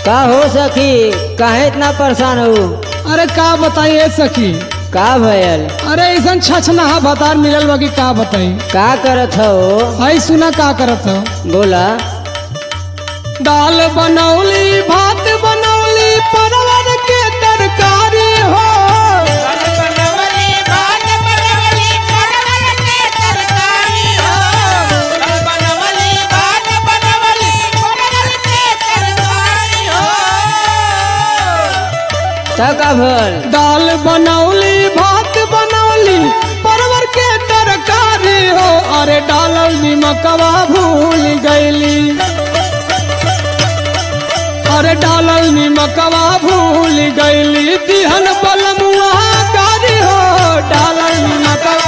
का हो सखी काहे इतना परेशान हो अरे का बताइए सखी का भयल अरे ऐसा छछना भतार मिलल बा कि का बताई का करत हो आई सुना का करत हो बोला दाल बनौली भात बनौली परवर के तरकारी हो त का भल दाल बनौली भात बनौली परवर के तरकारी हो अरे डालल निमकवा भूल गईली अरे डालल निमकवा भूल गईली दिहन बलमुआ कारी हो डालल निमकवा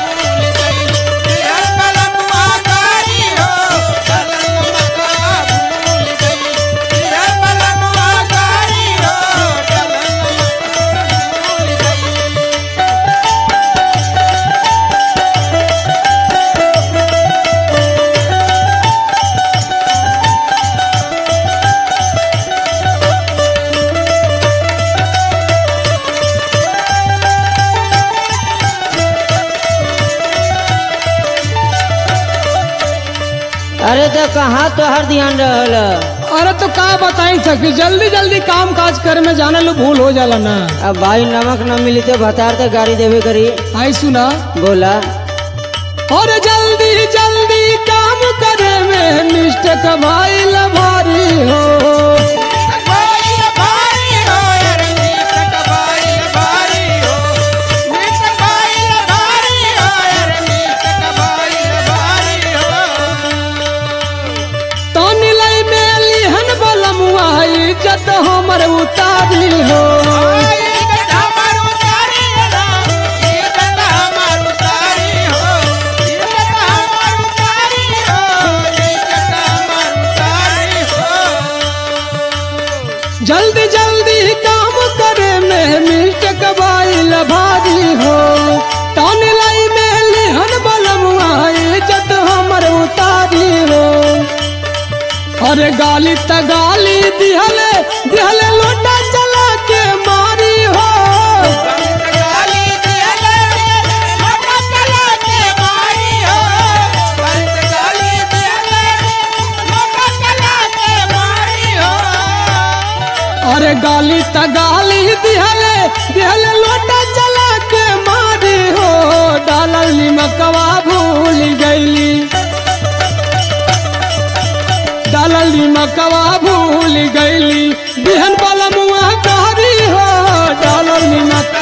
अरे तो कहाँ तोहर ध्यान रहल अरे तो का बताई सकी जल्दी जल्दी काम काज करे में जाने लो भूल हो जाला ना अब भाई नमक न मिली तो भतार तो गाड़ी देवे करी आई सुना बोला और जल्दी जल्दी काम करे में मिस्टेक भाई भारी हो तनी लई में लिहन बलमुआ इज्जत हमर उतारी हो जल्दी जल्दी काम करे में मिस्टेक भाई भारी हो तनी लई में लिहन बलमुआ इज्जत हमर उतारी हो अरे गाली त गाली दिहले दिहले लोटा चला के मारी हो अरे गाली त गाली दिहले दिहले लोटा चला के मारी हो डालल निमकवा भूल गईली डालल निमकवा भूल गईली बिहन वाला मुआ कारी हो डालल निमक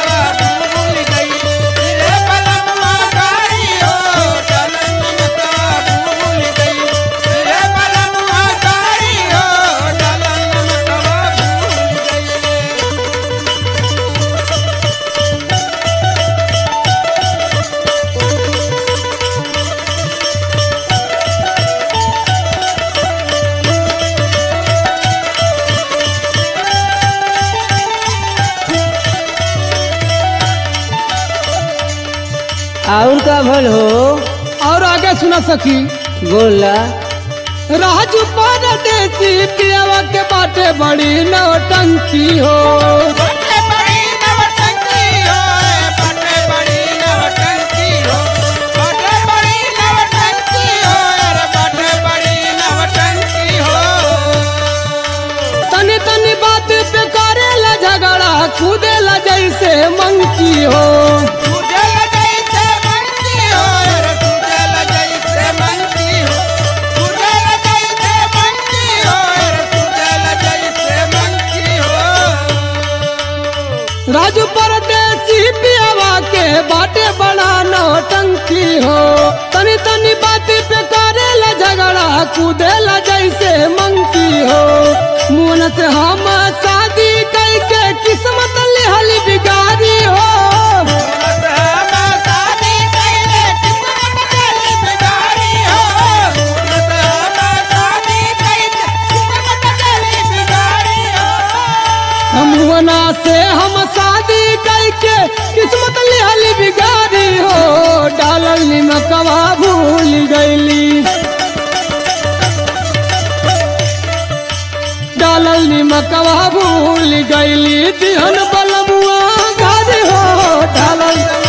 और का भल हो और आगे सुना सकी बोला राजू परदेसी पियावा के बाटे बड़ी नौटंकी हो तनी तनी बात पे करेला झगड़ा कूदेला जैसे मंकी हो राजू परदेसी पियावा के बाटे बड़ा नौटंकी हो तनी तनी बात पे करेला झगड़ा कूदेला जैसे मंकी हो मुन से हम शादी करके किस्मत लिहली बिगाड़ी हो मुना से हम शादी करके किस्मत लिहली बिगाड़ी हो डालल निमकवा भूल गईली डालल निमकवा भूल गईली दिहन बलमुआ घर हो डालल